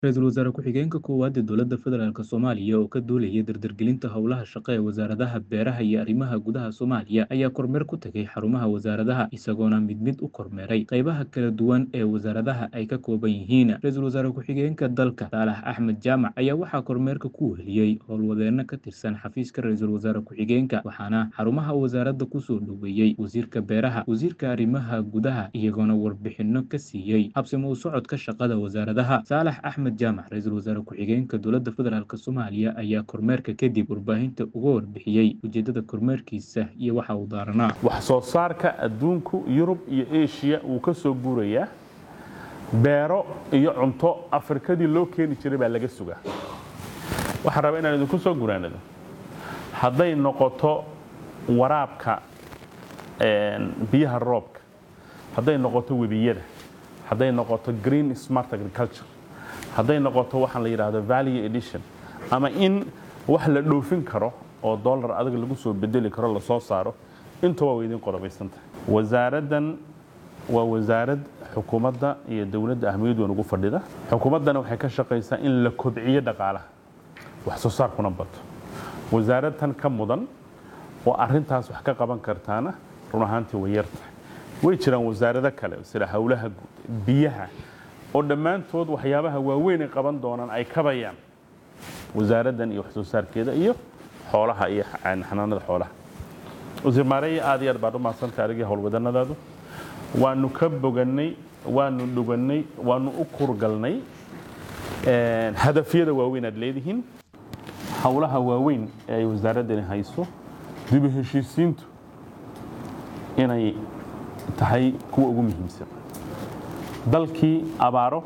Ra'iisul Wasaare Ku-xigeenka Koowaad ee Dowladda Federaalk Soomaaliya oo ka duulaya dardargelinta howlaha shaqo ee wasaaradaha beeraha iyo arrimaha gudaha Soomaaliya ayaa kormeer ku tagay xarumaha wasaaradaha isagoona mid mid u kormeeray qaybaha kala duwan ee wasaaradaha ay ka kooban yihiin Ra'iisul Wasaare Ku-xigeenka dalka Saalax Axmed Jaamac ayaa waxaa kormeerka ku weheliyey howlwadeenno ka tirsan xafiiska Ra'iisul Wasaare Ku-xigeenka waxaana xarumaha wasaaradda kusoo dhoweeyey wasiirka beeraha wasiirka arrimaha gudaha iyagoona warbixino ka siiyey habsami u socodka shaqada wasaaradaha Saalax Axmed jaamac ra-iisul wasaare ku-xigeenka dowladda federaalk soomaaliya ayaa kormeerka kadib warbaahinta uga warbixiyey ujeedada kormeerkiisa iyo waxa uu daaranaa wax soo saarka adduunku yurub iyo eshiya wuu ka soo guurayaa beero iyo cunto afrikadii loo keeni jiray baa laga sugaa waxaan rabaa inaan idinku soo guraanado hadday noqoto waraabka biyaha roobka hadday noqoto webiyada hadday noqoto green smart agriculture hadday noqoto waxaan la yidhaahdo value edition ama in wax la dhoofin karo oo dollar adag lagu soo bedeli karo lasoo saaro intuba way idin qodobaysantahay wasaaraddan waa wasaarad xukuumadda iyo dowladda ahmiyad weyn ugu fadhida xukuumaddana waxay ka shaqaysaa in la kobciyo dhaqaalaha wax soo saarkuna bato wasaarad tan ka mudan oo arrintaas wax ka qaban kartaana run ahaantii way yartahay way jiraan wasaarado kale sida howlaha guud biyaha oo dhammaantood waxyaabaha waaweyn ay qaban doonaan ay kabayaan wasaaraddan iyo wax soo saarkeeda iyo xoolaha iyo xanaanada xoolaha wasiir maareeye aad iyo aad baad u mahadsantahay adigii howlwadanadaadu waanu ka bogannay waanu dhugannay waanu u kurgalnay hadafyada waaweyn aad leedihiin howlaha waaweyn ee ay wasaaraddani hayso dibu heshiisiintu inay tahay kuwa ugu muhiimsan dalkii abaaro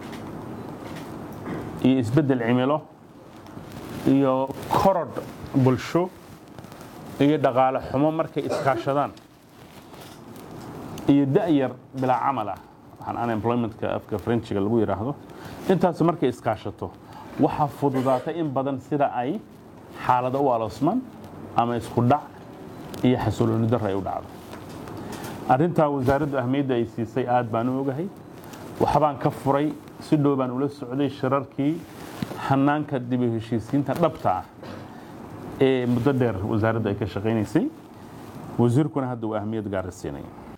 iyo isbeddel cimilo iyo korodh bulsho iyo dhaqaale xumo markay iskaashadaan iyo da'yar bilaa camal ah waxaan unemploymentka afka frenchiga lagu yidhaahdo intaas markay iskaashato waxaa fududaatay in badan sida ay xaalado u aloosmaan ama isku dhac iyo xasilooni darro ay u dhacdo arrintaa wasaaraddu ahmiyadda ay siisay aad baan u ogahay waxbaan ka furay si dhow baan ula socday shirarkii hanaanka dib u heshiisiinta dhabta ah ee muddo dheer wasaaraddu ay ka shaqaynaysay wasiirkuna hadda uu ahmiyad gaara siinaya